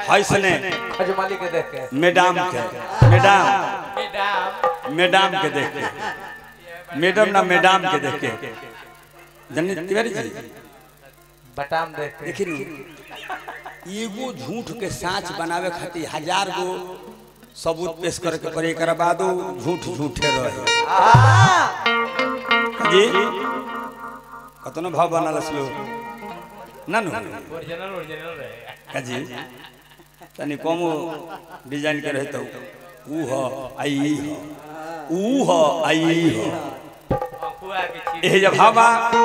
हैसने खजमाली के देख के मैडम के मैडम मैडम मैडम के देख के मैडम ना मैडम के देख के जनी तिवारी जी बटाम देख के देखी नी एगो झूठ के साँच बनावे खातिर हजार गो सबूत पेश करे के पड़े एक बादो झूठ झूठे रहे जी कतनो भाव बनल छियो ना नु ओरिजिनल ओरिजिनल रहे का जी तनी कमो डिजाइन के रहे तो ऊ ह आई ह ऊ ह आई ह अखुआ के चीज एह जब भावा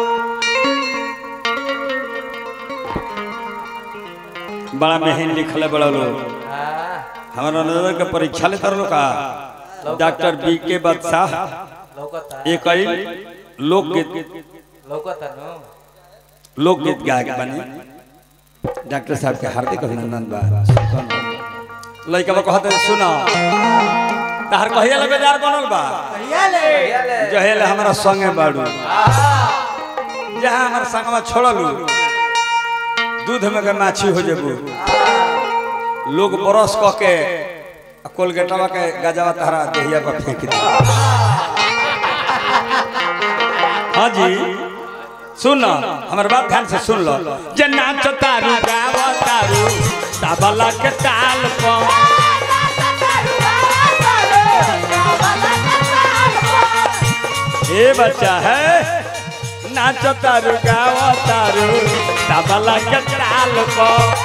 बड़ा मेहन लिखल है बड़ा लोग हां हमारा नजर के परीक्षा ले तरलो का डॉक्टर बी के बादशाह लौकता एक आई लोकगीत लौकता नो लोकगीत गायक बने डॉक्टर साहब के हार्दिक अभिनंदन बा लइका बा कहते सुनो तहर कहिया ले बेजार बनल बा ले जहेले हमारा संगे बाड़ू जहाँ हमारा संगवा छोड़लू दूध में के माछी हो जेबू लोग बरस क के आ कोलगेटवा के गजावा तहरा देहिया पर फेंक दे हाँ जी सुन हमार बात ध्यान से सुन लो जे नाच तारू गाव तारू तबला के ताल पर ए बच्चा है नाच तारू गाव तारू तबला के ताल पर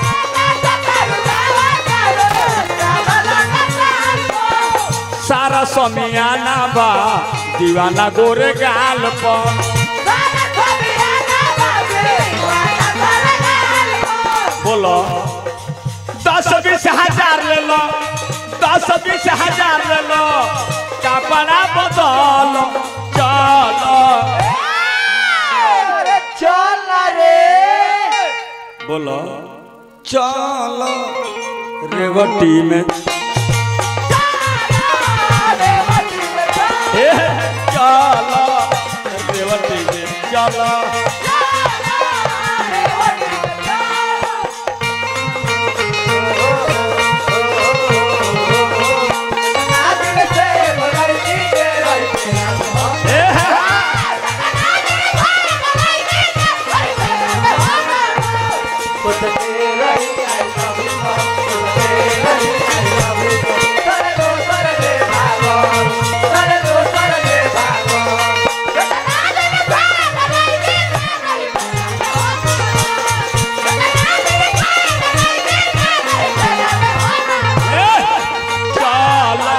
सारा समियाना बा दीवाना गोरे गाल पर बोलो दस बीस हजार ले लो दस बीस हजार ले लो कपड़ा बदल चलो चल रे बोलो चलो रेवटी में ए, चलो रेवटी में चलो ए, ए, चलो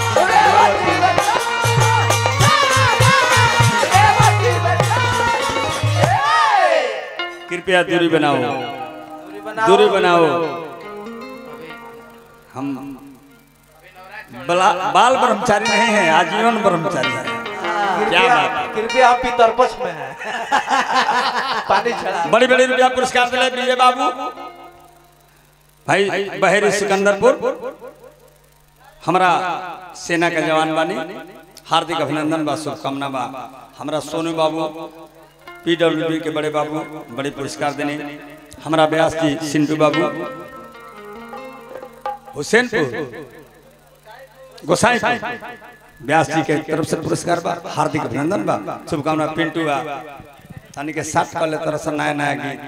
कृपया दूरी बनाओ दूरी बनाओ हम बला- बाल ब्रह्मचारी नहीं है आजीवन ब्रह्मचारी है क्या बात है कृपया आप पितरपक्ष में है पानी छड़ा बड़ी बड़ी रुपया पुरस्कार दिले विजय बाबू भाई बहेरी सिकंदरपुर हमारा सेना के जवान बानी हार्दिक अभिनंदन बा शुभकामना बा हमारा सोनू बाबू पीडब्ल्यूडी के बड़े बाबू बड़े पुरस्कार देने हमारा व्यास जी सिंटू बाबू हुसैनपुर गोसाई व्यास जी के तरफ से पुरस्कार बा हार्दिक अभिनंदन बा शुभकामना पिंटू बा तानी के साथ कल तरह से नया नया गीत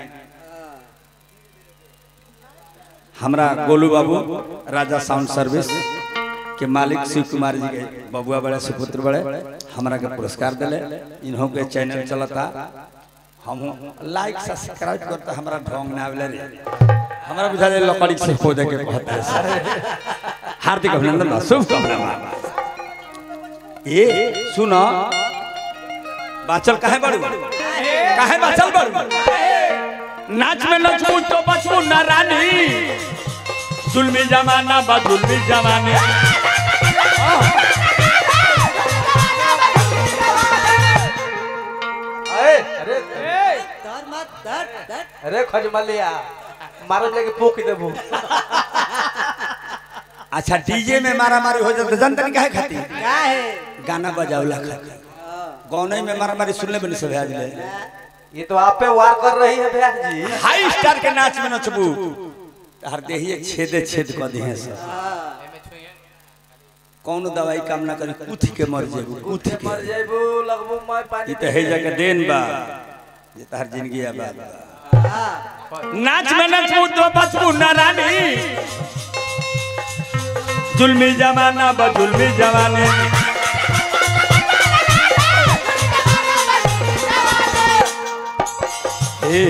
हमरा गोलू बाबू राजा साउंड सर्विस के मालिक शिव कुमार जी के बबुआ बड़े सुपुत्र बड़े हमरा के पुरस्कार दिले इन्हों के चैनल चलता हम लाइक सब्सक्राइब करता हमरा ढोंग ना आवेले रे हमरा बुझा दे लकड़ी से खोदे के कहता है हार्दिक अभिनंदन बा शुभकामना बा ए सुनो बाचल काहे बड़ू काहे बाचल बड़ू नाच में नचबू तो बचबू ना रानी जुल्मी जमाना बा जुल्मी जमाने अरे अरे अरे खजमलिया मारो लेके पोक देबू अच्छा डीजे में मारा मारी हो जाता जनता काहे खाती क्या है गाना बजावला खाती गौनई में मारा मारी सुनले बनी सब आज ले ये तो आप पे वार कर रही है भैया जी हाई स्टार के नाच में नचबू हर देहिए छेदे छेद कर दिए सर कौन दवाई काम ना करी कुथ के मर जेबू कुथ के मर जाइबू लगबू मैं पानी ई तो है जगह देन बा जे तार जिंदगी आबाद बा नाच में नचबू तो बचबू ना रानी जुल्मी जमाना बा जुल्मी जमाने ए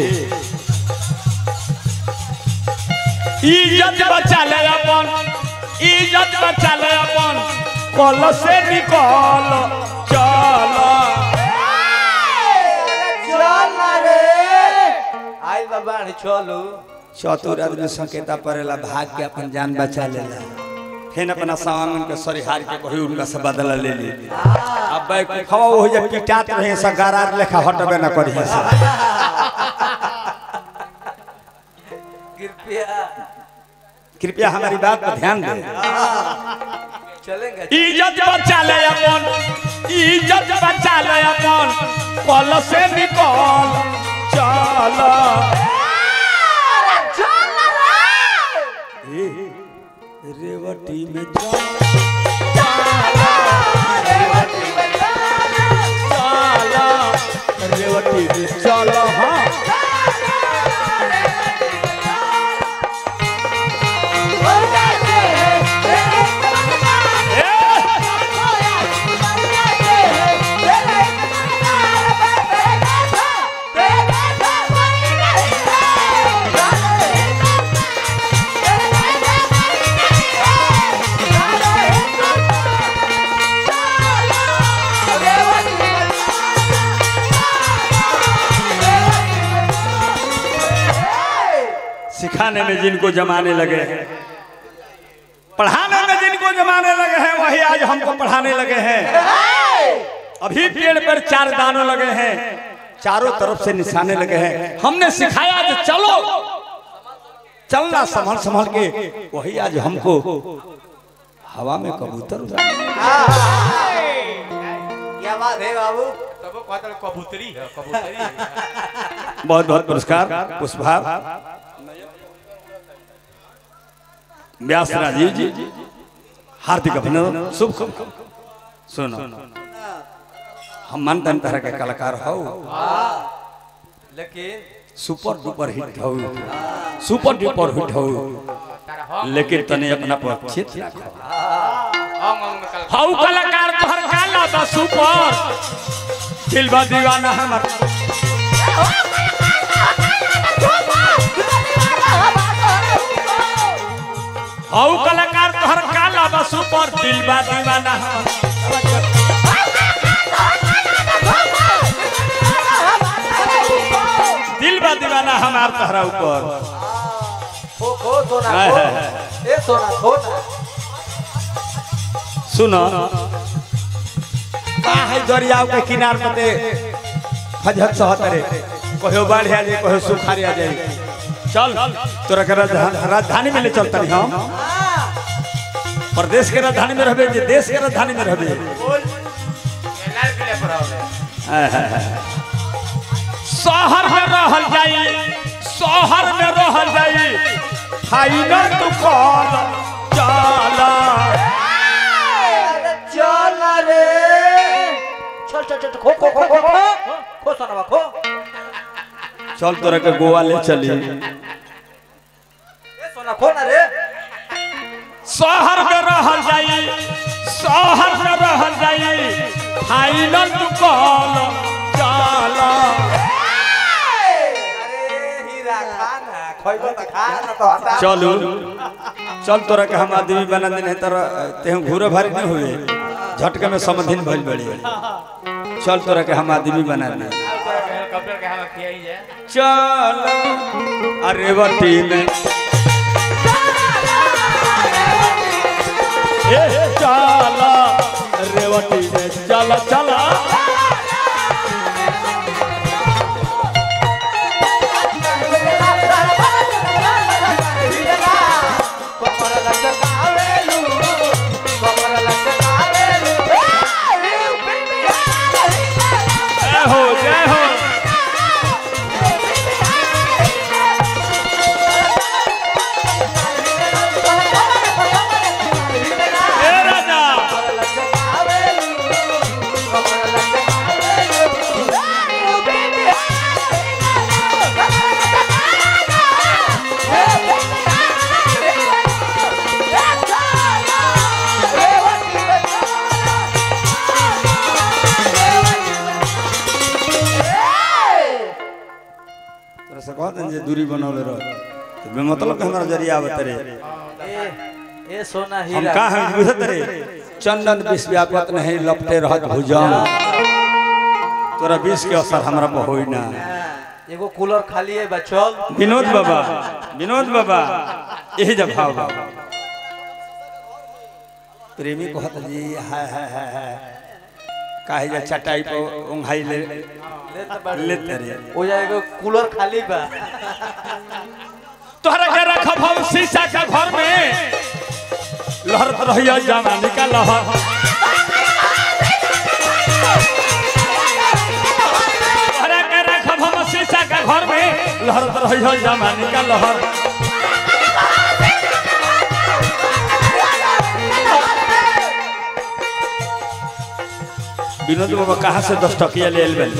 इज्जत बचा ले अपन इज्जत बचा ले अपन कल से निकल चल चल रे आई बाबा चलो चतुर आदमी संकेता पड़ेला भाग के अपन जान बचा लेला फिर अपना सामान के सरिहार के कही उनका से बदला ले ली अब बैक खवा हो जे पिटात रहे सा गरार लेखा हटबे ना करी से कृपया कृपया हमारी बात पर ध्यान दें चलेंगे इज्जत बचा ले अपन इज्जत बचा ले अपन कल से निकल चल ए, रेवती में चल चल रेवती में चल हाँ सिखाने में जिनको जमाने लगे हैं पढ़ाने में जिनको जमाने लगे हैं वही आज हमको पढ़ाने लगे हैं अभी पेड़ पर चार दानों लगे हैं चारों तरफ से निशाने लगे हैं हमने सिखाया कि चलो चलना संभल संभल के वही आज हमको हवा में कबूतर उड़ा क्या बात है बाबू तब कहता कबूतरी है कबूतरी है। बहुत बहुत पुरस्कार पुष्पभाव व्यास राजीव जी हार्दिक अभिनंदन शुभ शुभ सुनो हम मानते तरह के कलाकार हो लेकिन सुपर डुपर हिट हो सुपर डुपर हिट हो तारा हम लेकिन तने अपना पर चित रखो हम हम कल हाउ कलाकार तोहर काला बा सुपर दिल बा दीवाना हमर हाउ कलाकार तोहर काला बा सुपर दिल बा दीवाना हमर दिल बा दीवाना हमार तोहरा ऊपर खो खो सोना हाय, खो हाय, हाय। ए सोना खो ना सुनो का है दरिया के किनार पर ते फजहत सहतरे कहो बाढ़ आ जाए कहो सुखार आ जाए चल तोरा के राजधानी राजधानी में ले चलता रही हम प्रदेश के राजधानी में रहबे जे देश के राजधानी में रहबे लाल किले पर हो शहर में रहल जाई शहर में रहल जाई फाइनल तू कॉल चला अरे चल रे चल चल चल खो खो खो खो खो खो सोना खो चल तोरा के गोवा ले चली ए सोना खो ना रे शहर में रहल जाई शहर में रहल जाई फाइनल तू कॉल चला अरे हीरा खाना खोइबो त खाना तो हटा चलू चल तोरा के हम आदमी बना देने तोरा तेहू घूरे भारी नहीं हुए झटके में समधिन भइल बड़ी चल तोरा के हम आदमी बना दे हेलीकॉप्टर के हवा किया ही जाए चल अरे वटी में ए चला रेवती में चला चला कमर लचकावेलू कमर लचकावेलू जय हो जय हो दूरी बनौले रह तो बे मतलब के हमरा जरिया आवत रे ए ए सोना हम हीरा का हम बुझत रे चंदन विष व्यापत नहीं लपटे रहत भुजंग तोरा विष के असर हमरा पर होई ना एगो कूलर खाली है बा चल विनोद बाबा विनोद बाबा यही जब भाव बाबा प्रेमी कहत जी हाय हाय हाय हाय काहे जा चटाई पर ओंघाई ले ले त बड़ लेते रे हो जाएगा कूलर खाली बा तोहरा के रखब हम शीशा के घर में लहरत रहिया जवानी का लहर तोहरा के रखब हम शीशा के घर में लहरत रहिया जवानी का लहर विनोद बाबा कहाँ से दस टकिया ले आइल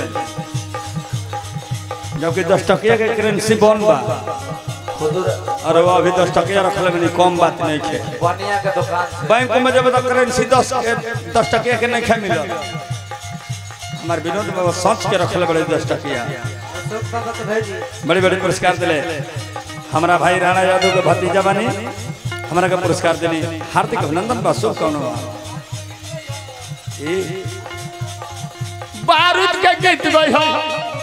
जबकि दस टकिया के करेंसी बन बा खुद अरे वो अभी दस टकिया रखले में कम बात नहीं खे बनिया के दुकान से बैंक में जब तक करेंसी दस के दस टकिया के नहीं खे मिलल हमार विनोद बाबा सोच के रखले बड़े दस टकिया अशोक भगत भेजी बड़े बड़े पुरस्कार दिले हमारा भाई राणा यादव के भतीजा बनी हमारा के पुरस्कार देनी हार्दिक अभिनंदन बा शुभ कौन बारूद के गीत गई हो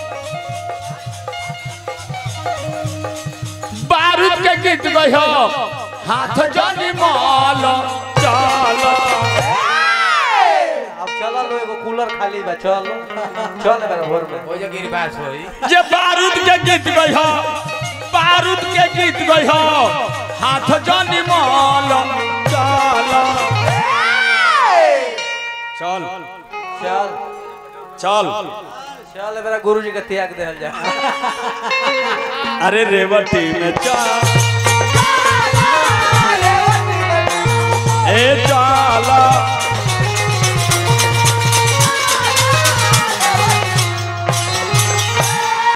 बारूद के गीत गई हो हाथ जानी माल चालो अब चला लो एगो कूलर खाली बा चल चल मेरा घर में हो जा गिरबास होई जे बारूद के गीत गई हो बारूद के गीत गई हो हाथ जानी माल चालो चल चल चल चल मेरा गुरुजी के त्याग देल जा अरे रेवती में चल